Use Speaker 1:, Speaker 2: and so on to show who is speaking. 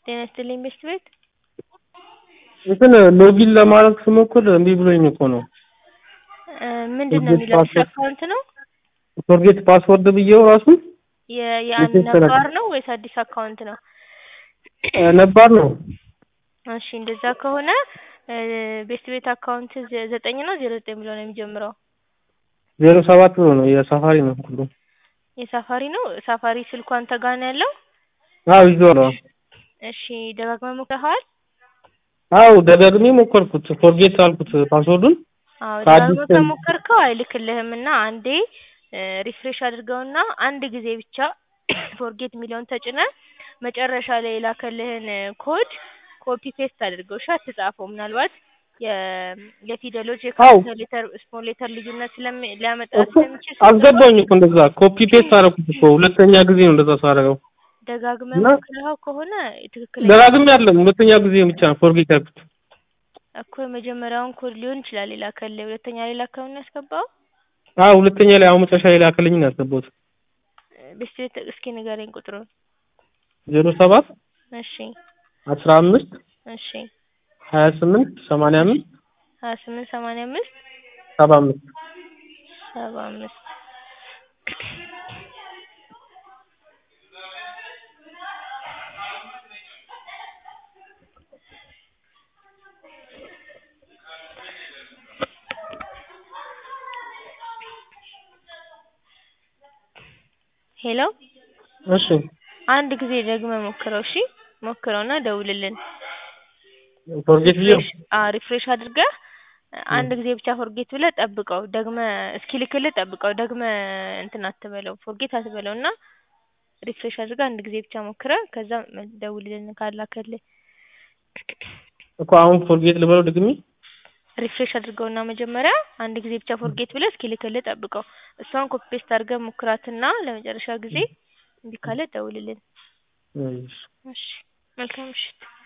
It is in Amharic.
Speaker 1: ጤና ይስጥልኝ ቤስት ቤት
Speaker 2: እንትን ሎጊን ለማድረግ ስሞክር እምቢ ብሎኝ እኮ ነው።
Speaker 1: ምንድን ነው የሚለው አዲስ አካውንት ነው
Speaker 2: ፎርጌት ፓስወርድ ብዬው ራሱ
Speaker 1: የ- የአንድ
Speaker 2: የተሰራ-
Speaker 1: ነባር ነው ወይስ አዲስ አካውንት ነው?
Speaker 2: ነባር ነው።
Speaker 1: እሺ እንደዛ ከሆነ ቤስት ቤት አካውንት ዘ- ዘጠኝ ነው ዜሮ ዘጠኝ ብሎ ነው የሚጀምረው።
Speaker 2: ዜሮ ሰባት ብሎ ነው የሳፋሪ ነው ሁሉ
Speaker 1: የሳፋሪ ነው ሳፋሪ ስልኩ አንተ ጋር ነው ያለው?
Speaker 2: አዎ ይዞረዋል።
Speaker 1: እሺ ደጋግመህ ሞክረኸዋል?
Speaker 2: አዎ ደጋግሜ ሞከርኩት ፎርጌት አልኩት ፓስወርዱን
Speaker 1: አዎ
Speaker 2: ከአዲስ
Speaker 1: ደጋግመህ ከሞከርከው አይልክልህም እና አንዴ ሪፍሬሽ አድርገውና አንድ ጊዜ ብቻ ፎርጌት የሚለውን ተጭነህ መጨረሻ ላይ የላከልህን ኮድ ኮፒ ፔስት አድርገው እሺ አትጻፈው ምናልባት የ- የፊደሎች የካፒታል ሌተር ስሞል ሌተር ልዩነት ስለሚ ሊያመጣ
Speaker 2: እኮ
Speaker 1: ስለሚችል
Speaker 2: አስገባኝ እኮ እንደዛ ኮፒ ፔስት አደረኩት እኮ ሁለተኛ ጊዜ ነው እንደዛ ሳደርገው
Speaker 1: ደጋግመህ
Speaker 2: እና-
Speaker 1: ሞክረኸው ከሆነ ትክክለኛ
Speaker 2: ደጋግሜ ያለም ሁለተኛ ጊዜ ብቻ ነው ፎርጌት ያልኩት
Speaker 1: እኮ የመጀመሪያውን ኮድ ሊሆን ይችላል የላከልህ ሁለተኛ ላይ ላከውን ያስገባው
Speaker 2: አዎ ሁለተኛ ላይ አሁን መጨረሻ ላይ ላከልኝ ነው ያስገባሁት
Speaker 1: ቤስት ቤት እስኪ ንገረኝ ቁጥሩን
Speaker 2: ዜሮ ሰባት
Speaker 1: እሺ
Speaker 2: አስራ አምስት
Speaker 1: እሺ
Speaker 2: ሀያ ስምንት ሰማንያ አምስት
Speaker 1: ሀያ ስምንት ሰማንያ አምስት
Speaker 2: ሰባ አምስት
Speaker 1: ሰባ አምስት ሄሎ
Speaker 2: እሺ
Speaker 1: አንድ ጊዜ ደግመህ ሞክረው እሺ ሞክረውና ደውልልን
Speaker 2: ፎርጌት ብዬው
Speaker 1: አዎ ሪፍሬሽ አድርገህ አንድ ጊዜ ብቻ ፎርጌት ብለህ ጠብቀው ደግመህ እስኪልክልህ ጠብቀው ደግመህ እንትን አትበለው ፎርጌት አትበለው እና ሪፍሬሽ አድርገህ አንድ ጊዜ ብቻ ሞክረህ ከዛ ደውልልን ካላከልህ
Speaker 2: እኮ አሁን ፎርጌት ልበለው ድግሜ
Speaker 1: ሪፍሬሽ አድርገውና መጀመሪያ አንድ ጊዜ ብቻ ፎርጌት ብለህ እስኪልክልህ ጠብቀው እሷን ኮፒ ፔስት አድርገህ ሞክራትና ለመጨረሻ ጊዜ እምቢ ካለ ደውልልን
Speaker 2: እሺ
Speaker 1: እሺ መልካም ምሽት